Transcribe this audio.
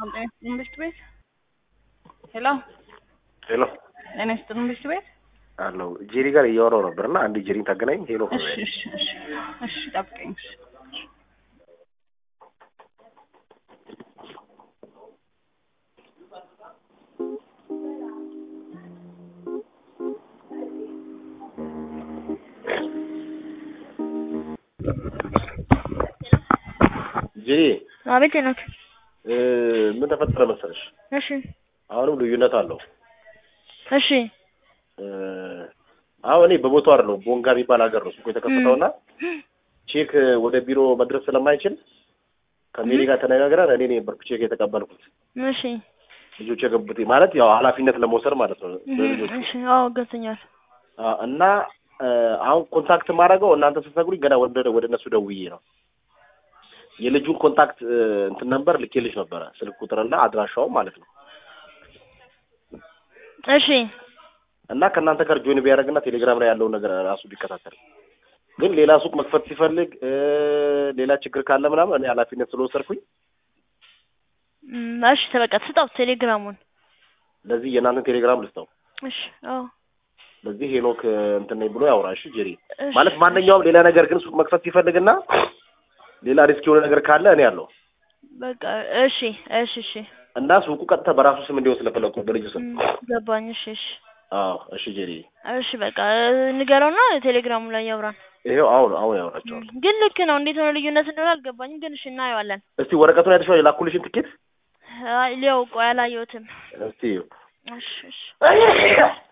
ጤና ይስጥልን ብርድ ቤት ሄሎ ሄሎ ጤና ይስጥልን ብርድ ቤት አለው ጄሪ ጋር እያወራው ነበር እና አንድ ጄሪን ታገናኝ። ሄሎ እሺ እሺ እሺ እሺ ጠብቀኝ እሺ ጄሪ አቤት ሄኖክ። እ፣ ምን ተፈጠረ መሰለሽ? እሺ አሁንም ልዩነት አለው። እሺ እ፣ አሁን እኔ በቦታው አይደለሁም ቦንጋ የሚባል ሀገር ነው እኮ የተከሰተውና ቼክ ወደ ቢሮ መድረስ ስለማይችል ከሜሪ ጋር ተነጋግረን እኔ ነበርኩ ቼክ የተቀበልኩት እሺ ልጆች የገቡት ማለት ያው ኃላፊነት ለመውሰድ ማለት ነው በልጆቹ እሺ አዎ ገብቶኛል። አ፣ እና እ፣ አሁን ኮንታክት ማድረገው እናንተ ስትነግሩኝ ገና ወደ ወደ እነሱ ደውዬ ነው የልጁን ኮንታክት እ፣ እንትን ነበር ልኬልሽ ነበረ ስልክ ቁጥርና አድራሻው ማለት ነው እሺ እና ከእናንተ ጋር ጆይን ቢያደርግና ቴሌግራም ላይ ያለውን ነገር ራሱ ቢከታተል ግን ሌላ ሱቅ መክፈት ሲፈልግ እ፣ ሌላ ችግር ካለ ምናምን እኔ ኃላፊነት ስለወሰድኩኝ እም፣ እሺ ተበቃ ስጠው ቴሌግራሙን። ለዚህ የእናንተን ቴሌግራም ልስጠው እሺ አዎ ለዚህ ሄኖክ እ፣ እንትን ነኝ ብሎ ያውራ እሺ ጄሪ እሺ፣ ማለት ማንኛውም ሌላ ነገር ግን ሱቅ መክፈት ሲፈልግና ሌላ ሪስክ የሆነ ነገር ካለ እኔ አለው በቃ እሺ እሺ እሺ እና ሱቁ ቀጥታ በራሱ ስም እንዲሆን ስለፈለኩ በልጁ ስም እም፣ ገባኝ። እሺ እሺ አዎ እሺ ጄሪ እሺ በቃ ንገረውና ቴሌግራሙ ላይ ያውራን። ይሄው አሁን አሁን ያወራቸዋል ግን ልክ ነው። እንዴት ሆነ ልዩነት እንደሆነ አልገባኝም። ግን እሺ እናየዋለን። እስቲ ወረቀቱን አይተሽዋል የላኩልሽን ትኬት አይ ሊያው ቆይ አላየሁትም። እስቲ እሺ እሺ